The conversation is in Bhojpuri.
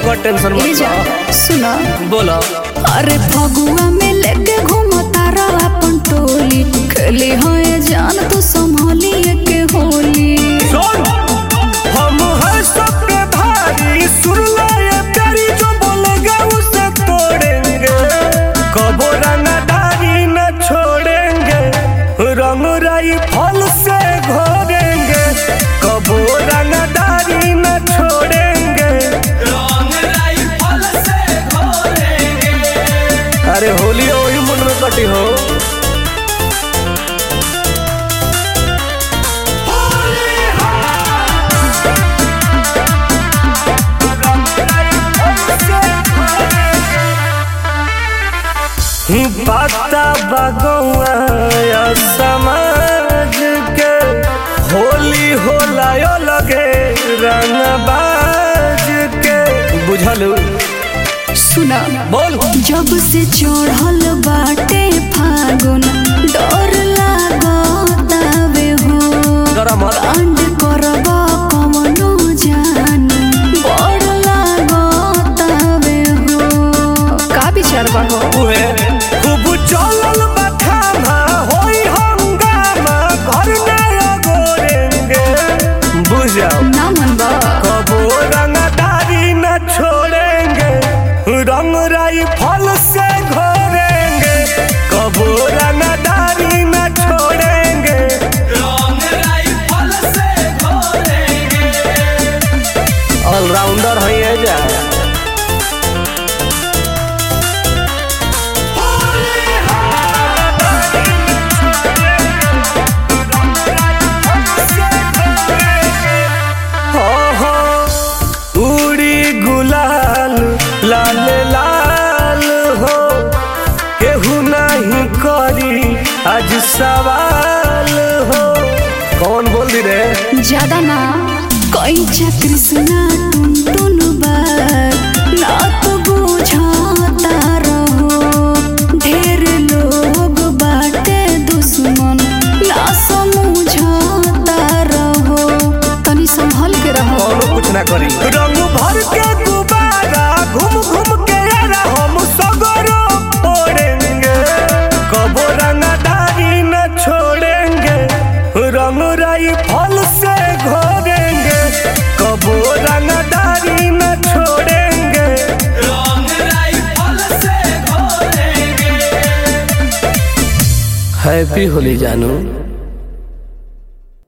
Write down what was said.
ओकर टेंशन ए मत जा लो सुना बोलो अरे फगुआ में लेके घूमता रहा अपन टोली खेली हो ये जान तू संभाली के होली सुन हम है सबके भारी सुन ले ये तेरी जो बोलेगा उसे तोड़ेंगे कबो रंगदारी न छोड़ेंगे रंग राई फल से घोरेंगे कबो रंगदारी न छोड़ेंगे अरे होली वही मन में कटी हो पता बगौआ या समाज के होली होला यो लगे रंगबाज के बुझलू सुना बोल जब से चढ़ल बाटे फागुन डर लागतावे हो गरम कांड करब कवनो जान बड़ लागतावे हो का विचार बा हो उहे खूब चलल बखाना होई हंगामा घर नया गोरेंगे बुझ जाओ ना मन बा कबो रंगदारी न छोड़ेंगे रंग राई फल से घोरेंगे कबो रंगदारी न छोड़ेंगे ऑलराउंडर है ये जा उड़ी गुलाल लाल लाल हो केहू नहीं करी आज सवाल हो कौन बोल दी रे ज्यादा ना कोई कृष्णा टुन टुन बार ना तो बुझाता रहो ढेर लोग बाटे दुश्मन ना समझाता रहो तनी संभल के रहो कौनो कुछ ना करी रंग भर के गुब्बारा घूम घूम के यारा हम सगरो फोड़ेंगे कबो रंगदारी न छोड़ेंगे रंग राई फल से घोरेंगे कबो रंगदारी न छोड़ेंगे हैप्पी होली जानू